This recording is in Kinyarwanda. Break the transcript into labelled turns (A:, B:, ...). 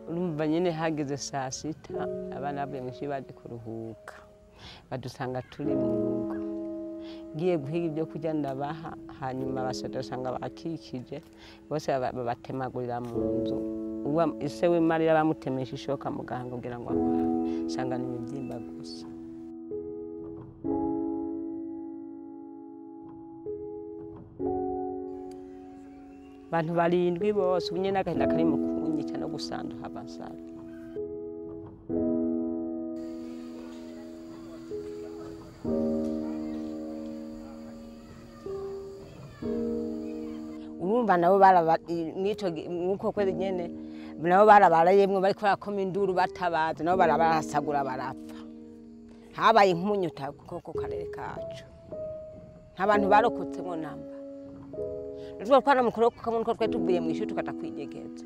A: urumva nyine hageze saa sita abana bavuye mu ishuri baje kuruhuka badusanga turi mu rugo ngiye guhiga ibyo kurya ndabaha hanyuma abasoda usanga bakikije bose babatemagurira mu nzu ise w'imarira bamutemesha ishoka muganga kugira ngo amuhe usanga ni ibibyimba gusa abantu barindwi bose ubu nyine n'agahinda kari mu kunyica no gusanduha abasaza urumva nabo nk'uko kwezi nyine nabo barabarayemwe bari kubera ko induru batabaze nabo barabarasagura barapfa habaye nk'umunyuta kuko karere kacu nta bantu barokotsemo namba rero twari mukuru kuko nkuko twari tuvuye mu ishuri tukajya kwidegeza